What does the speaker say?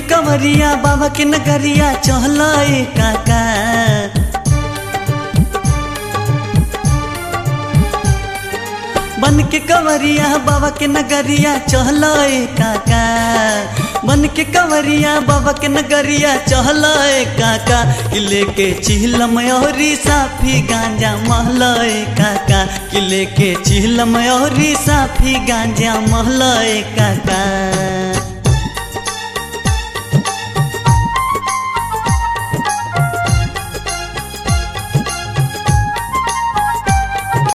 कंवरिया बाबा के नगरिया चहल काका बन के कंवरिया बाबा के नगरिया चहल काका बन के कंवरिया बाबा के नगरिया चहल काका किले के चिहलम औरी साफी गांजा महल काका किले के चिहलम औरी साफी गांजा महल काका